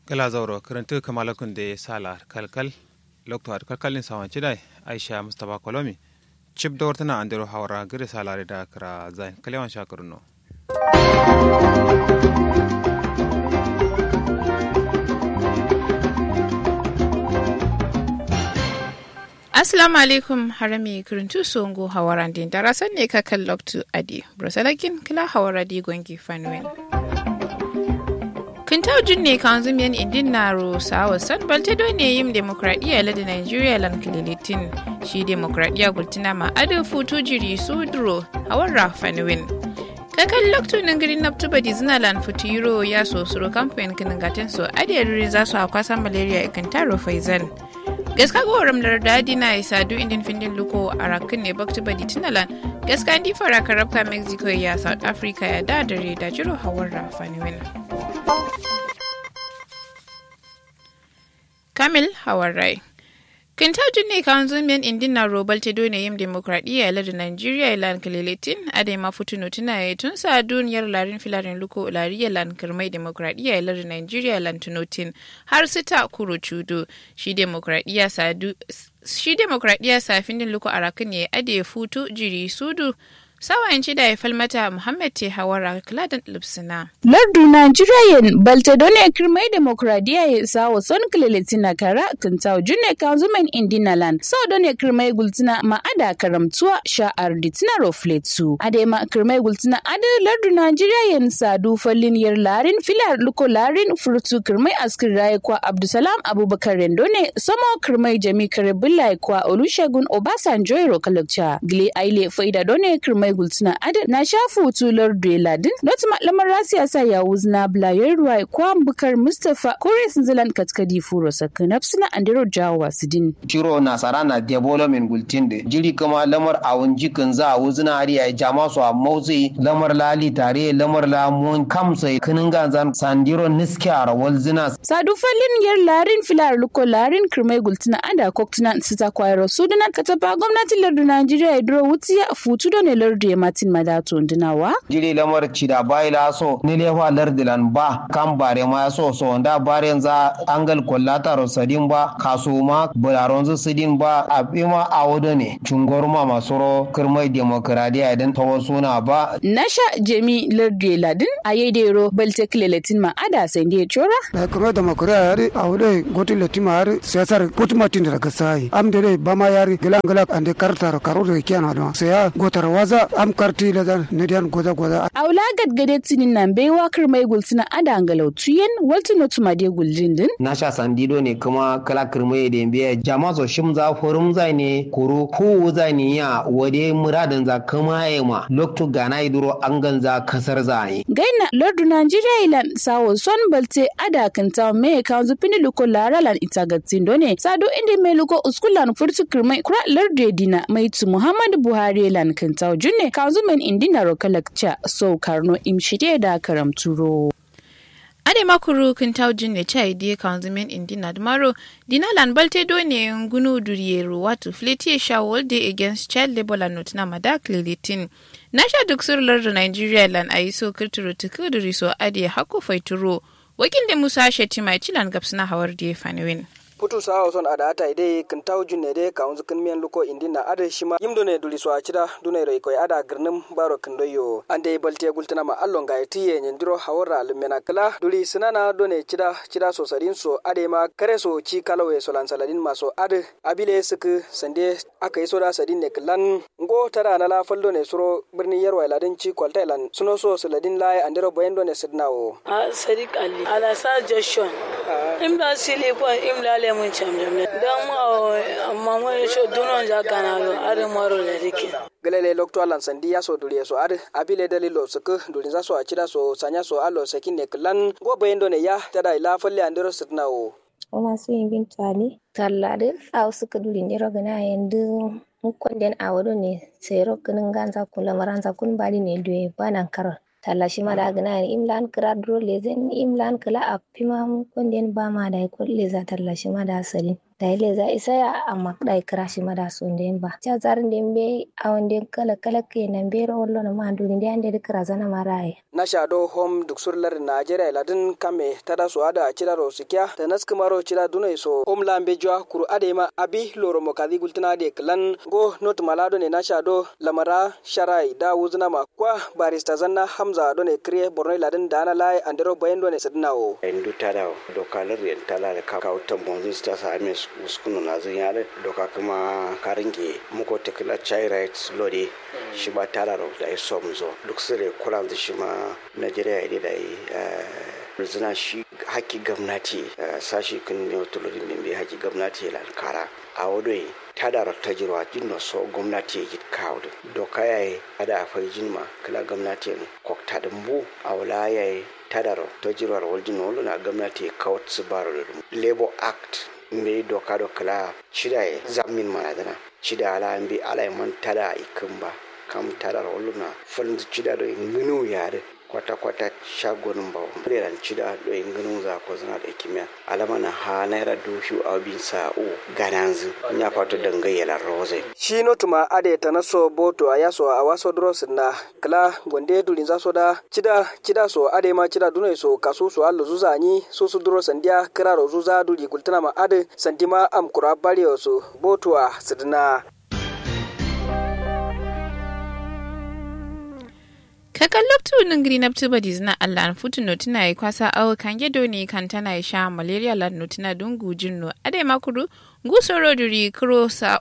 gala zauro karantu kamalakun da sala kalkal lokto ad kalkalin sawan cidai aisha mustafa kolomi chip da wartana andero hawara gire salare da kra zain kalewan shakurno Assalamu alaikum harami kirintu songo hawaran din darasan ne kakan loktu adi brosalakin kila hawara di gongi fanwen. Kintau ne kan zumiyan indin naro sawa san balte do ne yim demokradiya la da Nigeria lan kililitin shi demokradiya gultina ma adu futu jiri sudro hawara fanwen. kakan loktu nan garin naftu badi zina lan futuro ya so suro kamfanin kinin gatin so adiyar za su akwasa malaria ikan taro faizan. gaska go ramlar dadi na isa du indin findin luko a rakin ne baktu badi tunalan gaska ndi fara karabka mexico ya south africa ya da dare da jiro hawar rafani wina kamil hawar rai kintajin ne kan zumiyan indin na robal ta dole yin demokradiyya ila da nigeria ilan kalilitin a da ma fituno tuna ya tun sa duniyar larin filarin luko lariya lan kirmai demokradiyya ila da nigeria ilan tunotin har sita kuro cudo shi demokradiyya sadu shi demokradiyya safin din luko arakin ne ade futu jiri sudu sawayanci da ya falmata Muhammad te hawara kladan lipsina. Lardu Nigerian Baltadone kirmai demokradiya ya isa wa son kililitina kara kintaw june kanzumen indinalan sau don ya kirmai gultina ma ada karamtuwa sha'ar ditina rofletu. Ade ma kirmai gultina ade lardu Nigerian sadu fallin yar larin filar luko larin furtu kirmai askir raye kwa Abdusalam Abubakar Rendone samo kirmai jami kare billahi kwa Olusegun Obasanjo Rokalakcha. Gile aile faida done kirmai mai gultuna adad na shafu tular ladin not malamar rasiya sa ya wuzna blayar ruwa kwa bukar mustafa kore sun zilan katkadi furo saka nafsina andiro jawa sidin ciro nasara na development gultin de jiri kama lamar awun jikin za a wuzna ari a jama su a motsi lamar lali tare lamar la mun kamsa kinin ganzan sandiro niski a rawal zina sadu falin yar larin filar luko larin kirmai gultuna ada koktuna sita kwayar su dana kataba gwamnatin lardu najeriya ya duro wutiya futu da ne lardu ya matin madato ndinawa jiri lamar cida bai la so ni lefa lardilan ba kan bare ma so so nda bare za angal kollata rosadin ba kaso ma bularon zu sidin ba abima awodo ne chungorma masoro kirmai demokradiya idan tawo suna ba nasha jemi lardu ladin ayedero balte kleletin ma ada sende chora na kuma demokradiya yari awodo goti letima yari siyasar kutumatin daga sai amdere bama yari gilan gilan ande kartar karur kiyana don saya gotar waza am karti la dan ne dan goza goza aula gadgade tinin nan bai wakar mai gultina ada angalau tuyen walti no tuma de guljin din na sha sandido ne kuma kala kirmai da biya jama so shim za forum zai ne koro ko zai ne ya wade muradin za kama ya ma lokto gana iduro an ganza kasar zai gaina lordu nigeria ilan sawo son balte ada kanta me ka zupini luko laralan itagatin done sado inde me luko uskulan furtu kirmai kura lordu dina mai tu muhammadu buhari lan kanta junne kazumen indina rokalakcha so karno imshide da karamturo ade makuru kintau jinne chai die kanzumen indina dmaro dinalan balte do ne ngunu duriyero watu fleti shawol de against child labor la not na madak lilitin nasha duk surlar da nigeria lan ayi so kirturo tukuduri so ade hako faituro wakil da musa shetima cilan gapsna hawar de fanwin putu sawa son ada ata ide kan taw junne de ka unzu kan miyan luko indina ada shima yimdo ne duli so acida dune roi koy ada garnum baro kando yo ande balte gultana ma allon ga tiye nyandiro hawara lumena kala duli sinana done cida cida so sarin so ade ma kare so ci kalawe so lan saladin ma so ade abile suku sande aka yi so da sadin ne klan ngo tara na la faldo ne suro birni yarwa ladin ci kwalta lan suno so saladin lai andiro bayendo ne sidnawo a sadiq ali ala sa joshon imla sili ko imla le mun chamjam ne dan ma amma mo sho dunon ja gana lo are maro le dike galele lokto alan sandi ya so duriye so ade abile dalilo suku durin za so acida so sanya so alo sakin ne klan go bayendo ne ya tada ila falle andiro sidnawo oma su yin bin tali tallade aw suka duri ne rogana yandu mukon den awado ne sai rokanin ganza kula maranza kun bali ne duwe banan karo talla shi ma da gana imlan kira duro lezen imlan kala a pima mukon den ba ma da ko leza talla shi ma da sali da ile za isa ya amma dai kira shi ma da so den ba cha zarin den be a wande kala kala ke nan be ro wallo na ma nduri den de kira zana maraye na shado hom duk surlar najeriya ladin kame tada su ada cira ro sikya da naskumaro cira dunai so om lambe jwa kuru ade ma abi loro mo kadi gultina de klan go not malado ne na shado lamara sharai da wuzna ma kwa barista zanna hamza do ne kriye borno ladin dana lai andero bayan do ne sidnawo endu tada doka lar tala da ka kauta bonzi sta sa ame uskunu na zun yare doka kuma karinge muko tekla chai rights lodi shi ba tara ro da somzo duk sire kuran shi ma Najeriya ya da yi zina shi haki gwamnati sashi kan ne tulodin min bai haki gwamnati la kara a wadoi ta da ta jirwa jinno so gwamnati ya git kawo doka yayi ada afai jinma kala gwamnati ne kokta dumbu a wala yayi ta da ta jirwa waljin wala na gwamnati ya kawo su baro da labor act mbe doka do kala shida ya zamin manadana shida ala mbi ala man tada ikin ba kam tada wala na falin shida do ngunu yare kwata-kwata shagonin ba ran cida do inginin za ko zana da kimiyya alama na ha naira dushu a bin sa'o gananzu ya fata dangayyala roze shi no tuma ade tanaso boto a yaso a waso dros na kla gonde dulin za so da cida cida so ade ma cida dunai so kaso so allo zuza ni so su dros sandia kiraro zuza duli kultana ma ade santima am kura bari so boto a sidna kakan loktu nin green up tuba dizna allah an futu no tuna yi kwasa awo kan gedo ne kan tana yi sha malaria lan no tuna dun gujin no ade makuru ngusoro duri kuro sa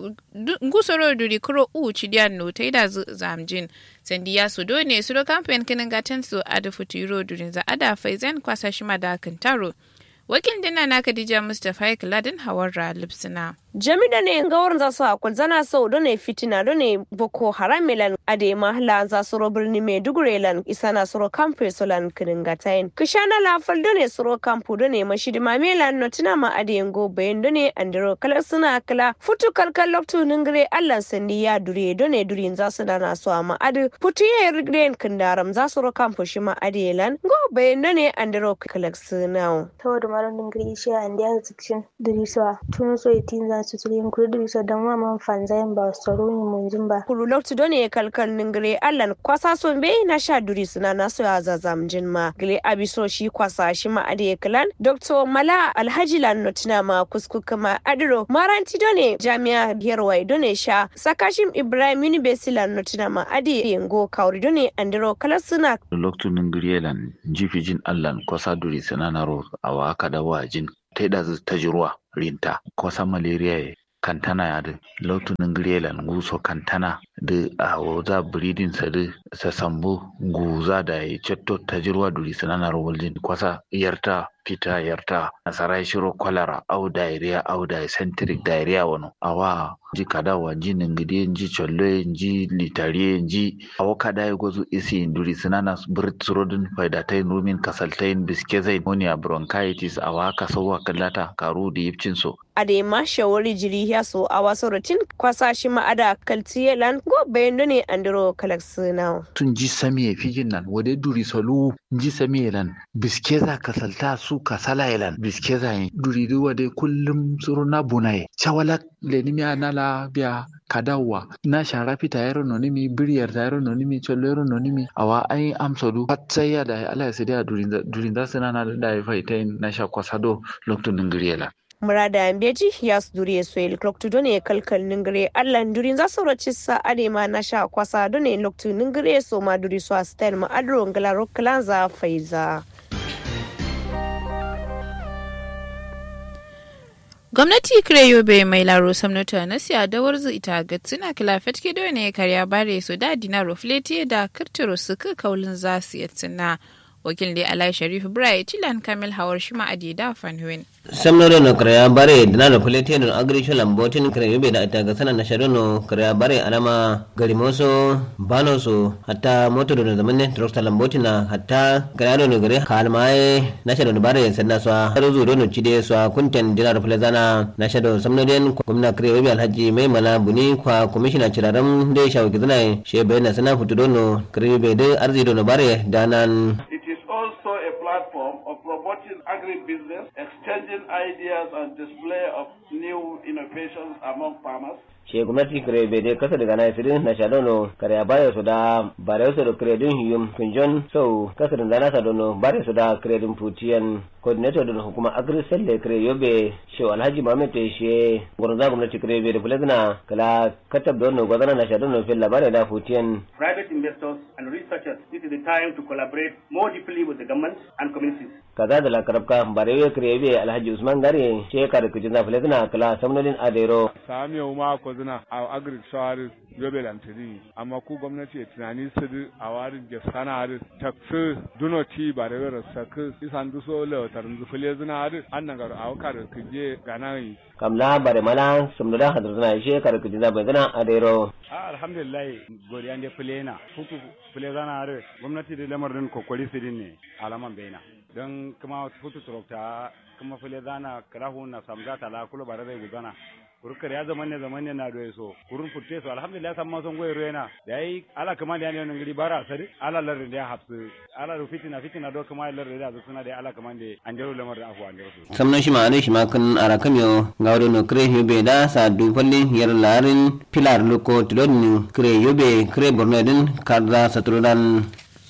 ngusoro duri kuro u chidian no taida zamjin sandi ya su done su do campaign kinin gatan su ada futu yuro durin za ada faizan kwasa shima da kan taro wakil dina na Khadija Mustapha Ladin Hawar Lipsina. Jami'a ne gawar za su hakul zana sau da ne fitina da ne boko haram milan ade mahla za su ro birni mai dugure lan isa na suro kamfe su lan kinin gatayin. Kishana lafal da ne suro kampu da ne mashidi ma milan no tina ma ade yango bayan da ne andiro kalar suna kala futu kalkal loktu ningire allan sandi ya dure da ne durin za su dana su amma ade futu ya rigren kindaram za su ro kampu shi ma ade lan go bayan da ne andiro kalar suna. Saboda maron ningire shi a indiya zikshin duriswa tun so itin za su tuli kuri durisa don wa man fanzayin ba tsaro ne mun jin ba. Kuru loktu don ne kalkal ningire allan kwasa son bai na sha duri suna nasu ya zazam jin ma. Gile abiso shi kwasa shi ma ade kalan. Dr. Mala Alhaji Lannotina ma kusku kama adiro maranti don ne jami'a Yerwai don ne sha sakashim Ibrahim University Lannotina ma ade yango kauri don ne andiro kalar suna. Loktu ningire lan jifi jin allan kwasa duri suna na ro a waka da wajin. Ta ta jirwa rinta kosa malaria ye kantana ya da lautunin grelan guso kantana da a waza breeding sa da sa sambo guza da ya cetto ta jirwa duri sananar waljin kwasa yarta fita yarta nasarai shiro kwalara au diarrhea au dysenteric diarrhea wano awa ji kadawa ji ningide ji cholle ji litare ji awa kada ya gozu isi duri sinana birtrodin faidatain rumin kasaltain biskezain monia bronchitis awa kasawa kallata karu da yipcin so adema shawari jiri ya so a wasu rutin kwasa shi ma'ada kaltiyelan go bayan ne andiro kalaksina tun ji sami fijin nan wade duri salu ji sami lan biskeza kasalta su kasala yalan biskeza yin duri wade kullum suru na bunaye chawala lenimi anala biya kadawa na shara fita yaro nonimi biriyar ta yaro nonimi chollo yaro nonimi awa ai amsadu patsaya da ala sidia durin da sinana da ya faitain na sha kwasado lokto ningiriyela murada beji ya su dure so el kloktu done kalkal ningre allan durin za su roci sa ade ma na sha kwasa done loktu ningre so ma duri so astel ma adro ngala roklan za faiza gwamnati yobe mai laro samnata na siya da warzu ita ga tsina kilafet ke ne karya bare su da dinaro fleti da kirtiro su ka kaulin za su yi tsina wakil da alai sharif brai cilan kamil hawar shima adida fanhuin samnoro no kraya bare dinaro fulete no agrisho lambotin kraya yobe da ita ga sana na sharono kraya bare alama garimoso banoso hatta moto do zamanne trokta lambotin na hatta kraya no gare kalmae na sharono bare sanna so rozu do no cide so kunten dinaro fulezana na shado samnoden gwamna kraya yobe alhaji mai mala buni kwa commissioner ciraram de shawki zana shebe na sana futudo no kraya yobe de arzido no bare danan also a platform platform of promoting agribusiness, exchanging ideas and display of new innovations among farmers. she gwamnati kare bai dai kasa daga nasirin na shadono kare a baya su da bare su da kare din hiyum kunjon so kasa da na sadono bare su da kare din putiyan coordinator din hukuma agri selle kare yobe she alhaji mamet she gurza gwamnati kare bai da fulazina kala katab don gwazana na shadono fil labare da putiyan private investors and researchers this is the time to collaborate more deeply with the government and communities kaza da lakarabka bare yo kare bai alhaji usman gare she kare kujin na fulazina kala samnodin adero sami ma ko zina a agric shawari yobe lantiri amma ku gwamnati tunani su a warin ge sana da taksu duno ti ba da yara saku isan duso le tarin zufule zina har annan gar a wakar kuje ganayi kamla bare mala sumda hadar zina she kar kuje da bazana adero alhamdulillah godiya da fulena futu fule zana har gwamnati da lamarin kokori su ne alaman baina don kuma futu turokta kuma fule zana karahu na samza tala kula bare zai gudana kurkar ya zaman ne zaman ne na doye so kurun futte so alhamdulillah san ma son goye ruena da yi ala kama da ne ngiri bara sari ala lar da hafsu ala ru fitina fitina do kama lar da suna da ala kama da an jaro lamar da afu an jaro so samnan shi ma ne shi ma kan arakam yo gawdo no kre yobe da sa du fallin yar larin pilar loko tilon kre yobe kre borno din karda satrudan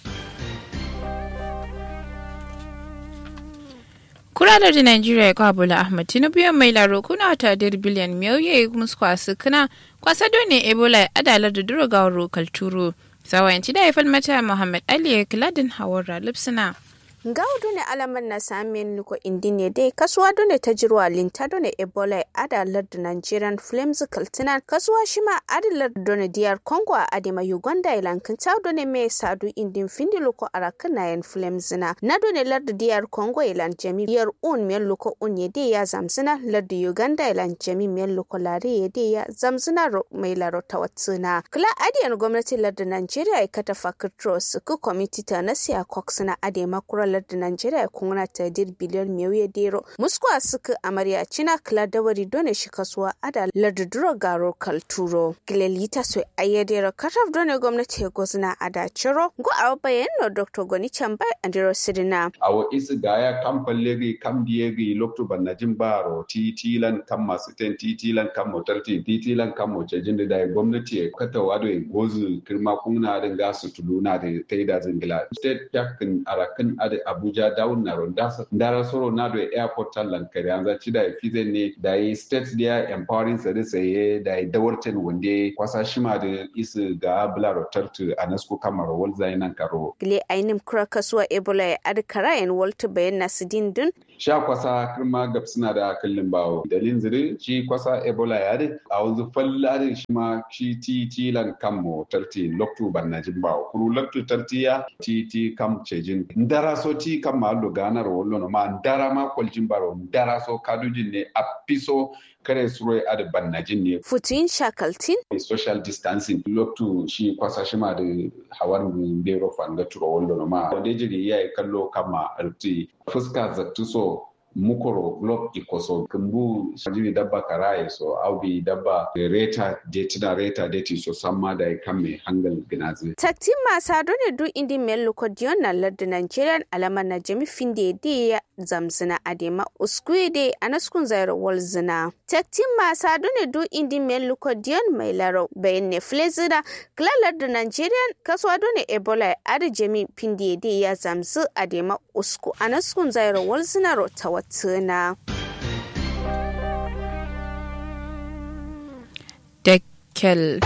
kuralar da Najeriya kwa Bola Ahmed Tinubu yan mai laro kuna ta dir biliyan miyoyi musu kwasu kana kwasa ne Ebola adalar da duro ga rokal turo. Sawayanci da haifar mata Muhammad Ali ya kiladin hawar lipsina. gawdu ne alaman na samin nuko indine dai kasuwa dole ta jirwa linta dole ebola adalar da nigerian flames kaltinan kasuwa shima adalar dole diyar congo a adema uganda ilan kinta dole me sadu indin findi luko arakan na yan flames na na dole larda diyar congo ilan jami biyar un miyan luko un ya dai ya zamzina larda uganda ilan jami miyan luko lare ya dai ya zamzina mai laro ta watsuna kula adiyan gwamnati larda nigeria ya kata fakitros ku kwamiti ta na siya cox na adema kura da Najeriya kuna ta dir biliyon miyoyi dero. Muskwa suka amarya cina kila dawari dole shi kasuwa ada larduduro garo kalturo. Gilelita so ayyadero kataf dole gwamnati ya gozna ada ciro. Go a bayan no Dr. Goni Chamba Andiro Sidina. Awo isi gaya kam pallegi kam diegi loktu banajin baro titilan kam masu ten titilan kam motarti titilan kam mocejin da gwamnati ya kata wado ya gozu kirma kuna da gasu tuluna da taida zingila. State dakin arakin ada abuja down na ronda ndara soro na do airport tallan kare an zaci da fize ne da yi state dia empowering sare saye da yi dawarten wande kwasa shima da isu ga bula rotartu a nasko kamar wal zainan karo gile ainim kura kasuwa ebola ya adkara yan walta bayan nasu dindin sha kwasa kirma gab suna da kallin bawo dalin zire shi kwasa ebola ya de a wanzu falla shi ma shi ti ti lan kammo tarti loktu bannajin bawo kuru loktu tartiya ti ti kam cejin ndara so ti kam ma lo ganar wollo no ma ndara ma koljin baro ndara so kadujin ne a piso kare suro a da bannajin ne futin shakaltin social distancing loktu shi kwasa shi ma da hawar bero fanga turo wollo no ma wanda jiri yayi kallo kama alti fuska zattu so mukoro glob ikoso kumbu jini dabba karaye so au bi dabba reta detina reta deti so samma da kamme hangal ginazi taktin masa dole du indi mel kodiyon na ladda nigerian alama na jami finde de ya zamzina adema uskue de anaskun zairo wal zina taktin masa dole du indi mel kodiyon mai laro bayan ne flezina kla ladda nigerian kaswa dole ebola ada jami finde de ya zamzu adema usku anaskun zairo wal zina ro tawat tuna. Dekkel.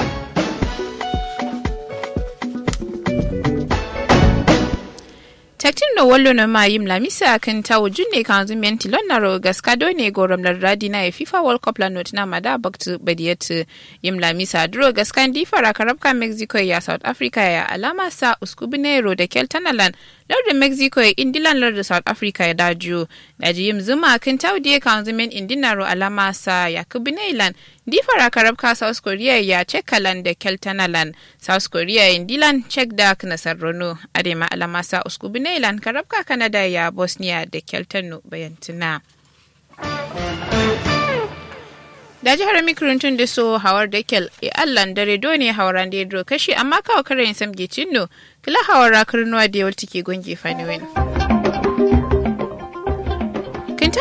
taktin no wallo no ma yim la misa kan tawo junne kan zu menti lon na ro gaska do ne gorom la radi na FIFA World Cup la not na mada baktu badiyat yim la misa dro gaska ndi fara karabka Mexico ya South Africa ya alama sa uskubinero da Keltanalan lardin mexico ya indilan lardin south africa ya daju daji yim zuma kan taudiye kan zumen indinaro alama sa ya kubinailan di fara karabka south korea ya cekalan da keltanalan south korea indilan cek da nasarrono adema alama sa uskubinailan karabka canada ya bosnia da keltano bayantuna da jihar mikrintun da so hawar da kel e allan dare do ne hauran da ya kashi amma kawo karen samge cinno kila hawar rakar nuwa da yawar take gonge faniwin.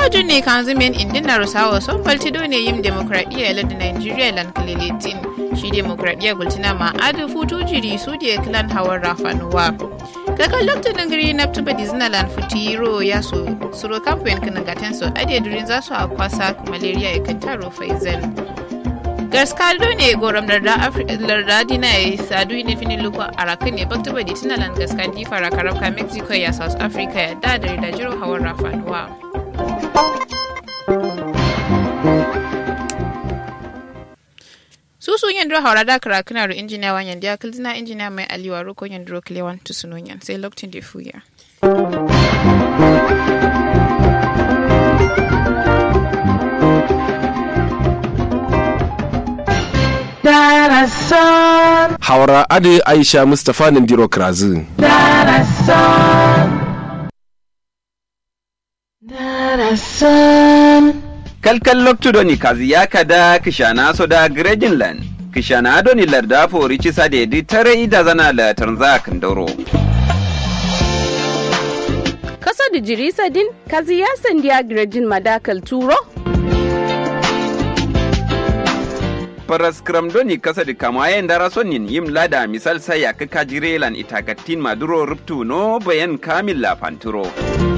taujin ne kan zumen indin na rusawa son baltido ne yin demokradiyya ladin nigeria lan kalilitin shi demokradiyya gultina ma adu futu jiri su da klan hawan rafanuwa kakan lokacin gari na tuba disneyland futiro ya so suro kamfanin kanan gatan so ade durin za su a kwasa malaria ya kan taro faizan gaskado ne goram larda dina ya sadu ne finin luko a rakan ne bakta badi tunalan gaskadi fara karabka mexico ya south africa ya da da da jiro hawan rafanuwa susu yandro haura da karakuna ru injiniya wan yandi ya kilzina injiniya mai aliwa roko yandro kilewan tusunonyan sai lokacin da fuya Haura Ade Aisha Mustapha Nandiro Krazu. kalkal loktudoni kazi yakada kishana soda grejinland kishana adoni larda fori cisa dedi tare ida zana la tanza kandoro kasa da jirisa din kazi ya sandiya grejin madakal turo paras kramdoni kasa di kamayen dara sonin yim lada misal saya kaka jirelan itagatin maduro ruptu no bayan kamil la panturo